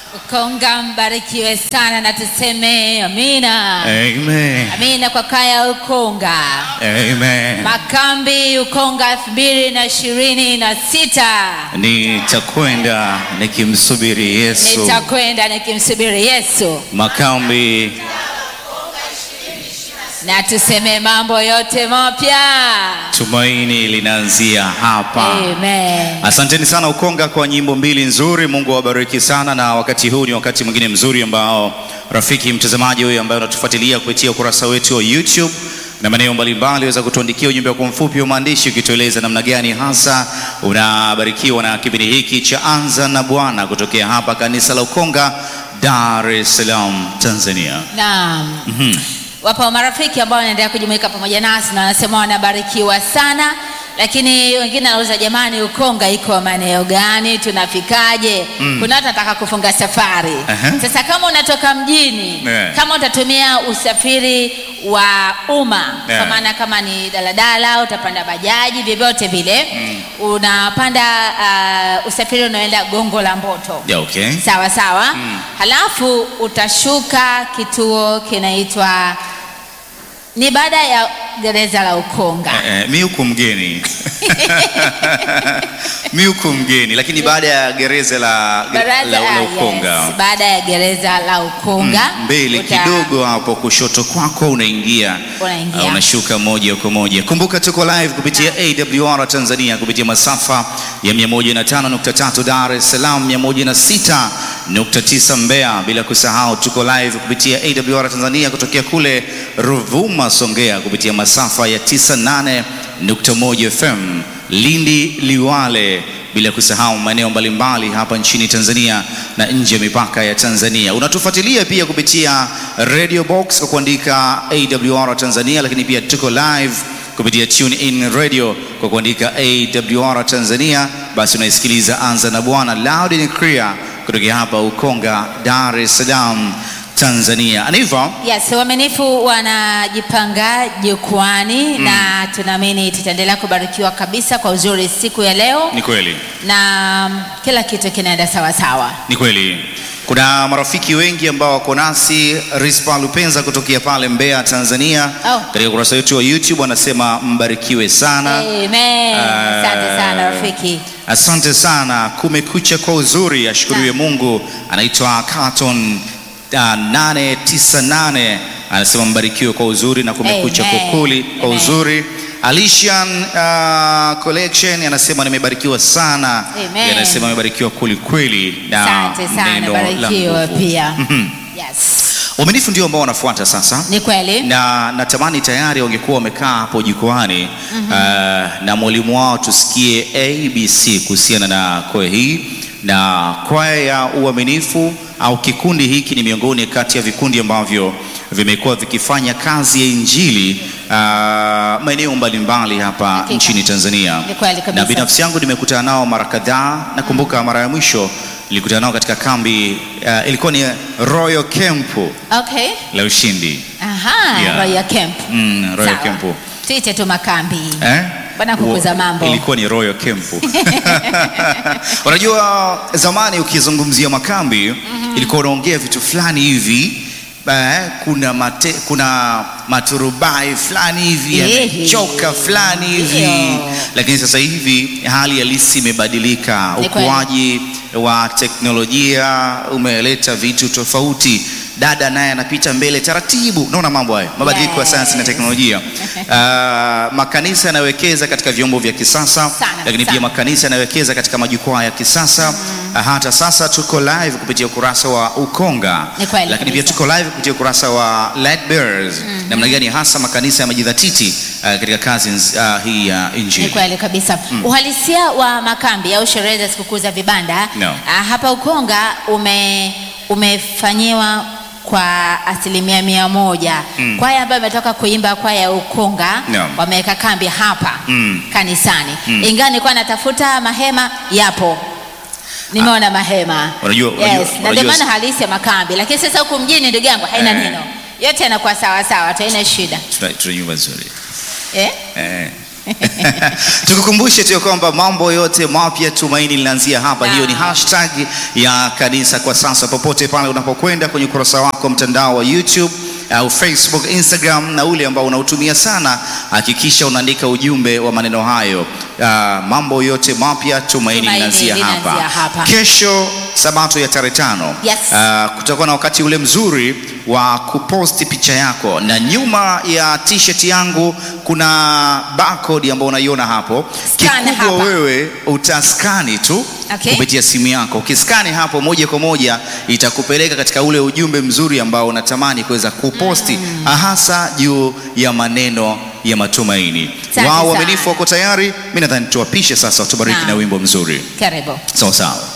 Ukonga mbarikiwe sana na tuseme amina. Amen. Amina kwa kaya Ukonga. Amen. Makambi Ukonga elfu mbili na ishirini na sita. Nitakwenda nikimsubiri Yesu. Nitakwenda nikimsubiri Yesu Makambi na tuseme mambo yote mapya. tumaini linaanzia hapa. Amen. Asanteni sana Ukonga kwa nyimbo mbili nzuri. Mungu awabariki sana, na wakati huu ni wakati mwingine mzuri ambao rafiki mtazamaji huyu ambaye unatufuatilia kupitia ukurasa wetu wa YouTube na maeneo mbalimbali, waweza kutuandikia ujumbe wako mfupi wa maandishi ukitueleza namna gani hasa unabarikiwa na kipindi hiki cha Anza na Bwana kutokea hapa kanisa la Ukonga, Dar es Salaam, Tanzania. Naam. Mhm. Wapo marafiki ambao wanaendelea kujumuika pamoja nasi na wanasema wanabarikiwa sana, lakini wengine wanauliza jamani, Ukonga iko maeneo gani? Tunafikaje? Kuna watu wanataka kufunga safari. Aha. Sasa kama unatoka mjini, Yeah. kama utatumia usafiri wa umma Yeah. kwa maana kama ni daladala, utapanda bajaji, vyovyote vile unapanda uh, usafiri unaoenda Gongo la Mboto Yeah, okay. sawa sawa halafu utashuka kituo kinaitwa ni baada ya gereza la Ukonga Eh, eh, mi huku mgeni mi huku mgeni, lakini baada ya gereza la, Baraza- la, la ah, Ukonga yes, baada ya gereza la Ukonga mbele uta- kidogo hapo kushoto kwako unaingia Unaingia. uh, unashuka moja kwa moja. Kumbuka tuko live kupitia AWR Tanzania kupitia masafa ya 105.3 Dar es Salaam, 106.9 Mbeya, bila kusahau tuko live kupitia AWR Tanzania kutokea kule Ruvuma Songea kupitia masafa ya 98.1 FM Lindi Liwale bila kusahau maeneo mbalimbali hapa nchini Tanzania na nje ya mipaka ya Tanzania. Unatufuatilia pia kupitia Radio Box kwa kuandika AWR Tanzania, lakini pia tuko live kupitia Tune In Radio kwa kuandika AWR Tanzania. Basi unaisikiliza Anza na Bwana loud and clear kutokea hapa Ukonga, Dar es Salaam, Tanzania. Aniva, Yes, waaminifu wanajipanga jukwani na tunaamini tutaendelea kubarikiwa kabisa kwa uzuri siku ya leo ni kweli na mm, kila kitu kinaenda sawa sawa. Ni kweli kuna marafiki wengi ambao wako nasi. Rispa Lupenza kutokea pale Mbeya, Tanzania, Oh. katika ukurasa wetu wa YouTube anasema mbarikiwe sana. Amen. Asante sana rafiki. Asante sana. Kumekucha kwa uzuri, ashukuriwe Mungu. Anaitwa Carton uh, 898 anasema mbarikiwe kwa uzuri na kumekucha Amen. kukuli kwa Amen. uzuri. Alician uh, Collection anasema nimebarikiwa sana. Amen. Yeye Anasema amebarikiwa kweli kweli na Asante sana, neno la barikiwa nguvu. pia. Mhm. Yes. Uaminifu ndio ambao wanafuata sasa Ni kweli. na natamani tayari wangekuwa wamekaa hapo jukwani uh, na mwalimu wao tusikie ABC kuhusiana na kwaya hii na kwaya ya uaminifu au kikundi hiki ni miongoni kati ya vikundi ambavyo vimekuwa vikifanya kazi ya injili uh, maeneo mbalimbali hapa Hakika. nchini Tanzania Ni kweli kabisa. na binafsi yangu nimekutana nao mara kadhaa. Nakumbuka mara ya mwisho nilikutana nao katika kambi uh, ilikuwa ni Royal Camp Okay. la Ushindi. Aha, Yeah. Royal Camp. Mm, Royal Sawa. Camp. Tuite tu makambi. Eh? Bwana kukuza Wo- mambo. Ilikuwa ni Royal Camp. Unajua zamani ukizungumzia makambi ilikuwa unaongea vitu fulani hivi eh, kuna mate, kuna maturubai fulani hivi Ehe. yamechoka fulani hivi Ndio. lakini sasa hivi hali halisi imebadilika. Ni kweli. Ukuaji wa teknolojia umeleta vitu tofauti. Dada naye anapita mbele taratibu, unaona mambo hayo, mabadiliko ya Yes. sayansi na teknolojia. Ah, makanisa yanawekeza katika vyombo vya kisasa, Sana, lakini pia sana. makanisa yanawekeza katika majukwaa ya kisasa. Ah, Hata sasa tuko live kupitia ukurasa wa Ukonga, Ni kweli lakini pia kabisa. tuko live kupitia ukurasa wa Light Bearers. Namna gani hasa makanisa yamejidhatiti ah, katika kazi nz- ah, hii ya Ni injili. kweli kabisa. Uhalisia wa makambi au sherehe za sikukuu za vibanda No. ah, hapa Ukonga ume umefanyiwa kwa asilimia mia moja. Mm. Kwaya ambayo imetoka kuimba kwaya ya Ukonga No. wameweka kambi hapa Mm. kanisani. Mm. Ingawa nilikuwa natafuta mahema, yapo nimeona mahema Unajua- unajua- yes, na ndio unajua- maana halisi ya makambi, lakini sasa huku mjini ndugu yangu haina Eh. neno, yote yanakuwa sawa sawa, tu haina shida Tuna tuna nyumba nzuri. eh? Eh. Tukukumbushe tu ya kwamba mambo yote mapya Tumaini linaanzia hapa. Hiyo ni Naam. hashtag ya kanisa kwa sasa. Popote pale unapokwenda kwenye ukurasa wako mtandao wa YouTube au Facebook, Instagram na ule ambao unautumia sana, hakikisha unaandika ujumbe wa maneno hayo. Ah, mambo yote mapya Tumaini Tumaini linaanzia linaanzia hapa. hapa. Kesho Sabato ya tarehe tano Yes. Ah, kutakuwa na wakati ule mzuri wa kuposti picha yako, na nyuma ya t-shirt yangu kuna barcode ambayo unaiona hapo. Scan Kikubwa hapa. wewe utaskani tu Okay. kupitia simu yako. Ukiskani hapo moja kwa moja itakupeleka katika ule ujumbe mzuri ambao unatamani kuweza kuposti hasa juu ya maneno ya matumaini. Asante Wao sana. waaminifu wako tayari, mimi nadhani tuwapishe sasa, watubariki Naam. na wimbo mzuri. Karibu. Sawa sawa.